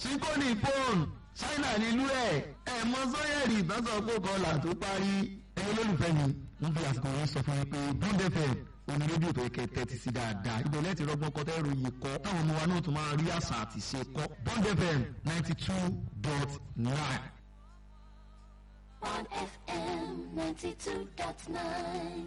síkóni pọ́ùn ṣáínà nílùú ẹ̀ ẹ̀ mọ sọ́yẹ̀rì ìbásọ̀ kó kọlà tó parí ẹ̀yin olólùfẹ́ mi ń fi àsìkò yẹn sọ fún mi pé bond fm oní rédíò tó yẹ kẹ́ tẹ́tí sí dáadáa ibẹ̀ lẹ́tì rọ́gbọ́n kọ́ tẹ́rù yìí kọ́ táwọn ọmọ wa náà tún máa rí àṣà àti ṣe kọ́ bond fm ninety two dot nine. on FM 92.9.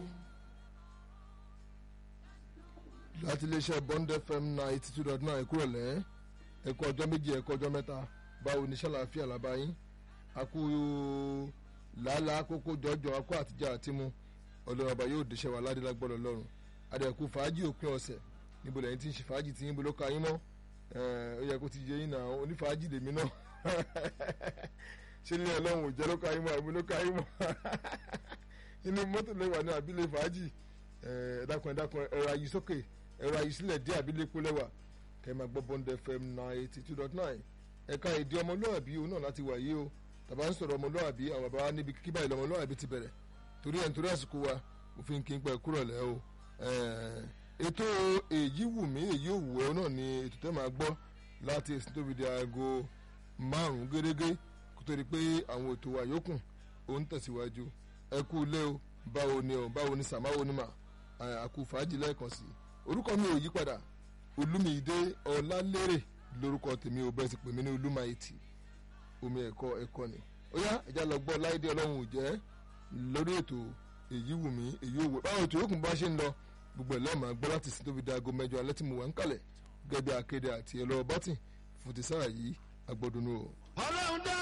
láti iléeṣẹ́ bond fm ninety two dot nine kúrò lẹ́ ẹ̀kọ́ ọjọ́ méjì ẹ̀kọ́ ọjọ́ mẹ́ta báwo ní sàlàáfíà làbáyín akú làálàá kókó jọjọ akó àtijọ́ àtimú ọlọ́run ọba yóò dẹ́sẹ̀ wà ládé lágbọ́dọ̀ lọ́rùn adẹ̀kú fàájì òpin ọ̀sẹ̀ níbo lẹ́yìn tí ń ṣe fàájì tí yín bó ló ka yín mọ́ ó yẹ kó ti yé yín náà onífàájì lèmi náà ṣé ní ọlọ́run ò jẹ́ ló ka yín mọ́ àbí ló ka yín mọ́ inú mọ́tò lẹ́wà ní àbílẹ̀ fàájì ẹ̀ẹ́dàkùn ẹ̀dàkùn ẹ̀rọ ayé sókè ẹ̀rọ ayé sílẹ̀ dé àbílẹ̀ epo lẹ́wà kẹ́ ẹ máa gbọ́ bond fm ninety two dot nine ẹ̀ka èdè ọmọlúwàbí òun náà láti wà yìí o tàbá ń sọ̀rọ̀ ọmọlúwàbí àwọn bàbá wa níbi kíkí báyìí lọ́mọlúwàbí ti bẹ̀rẹ̀ torí ẹ̀ nítorí àsìkò wa òfin kí n pẹ́ kúrò lẹ́ o ètò èyí wù mí èyí ò wù ẹ́ náà ni ètò tẹ́ máa gbọ́ láti èsì tóbi di aago márùn-ún gẹ́gẹ́ kó tó di pé àwọn ètò wa yòókù ó ń tẹ̀síwájú ẹ kú ilé o báwo ni o báwo ni sàmáwo ni mà àkú fàájì lẹ́ẹ̀kan sí orúkọ mi ò yí padà olúmídé ọlálérè lórúkọ tèmi ò bẹ́ẹ̀ sì pè mí ní olúmáìtì omi ẹ̀kọ́ ẹ̀kọ́ ni ó yá ẹ̀já lọ gbọ́ láìdé ọlọ́run ò jẹ́ lórí ètò èyí wù mí èyí ò wò báwo ètò yòókù bá ṣe ń lọ gbogbo ẹ̀ lẹ́ẹ̀ máa gbọ́ láti sin tóbi dago mẹ́jọ alẹ́ tí mo wà ń kalẹ̀ gẹ́gẹ́ bí akéde àti ẹ̀lọ́ bọ́tì fún ti sáà yìí agbọ́dúnú o. ọlọ́run dá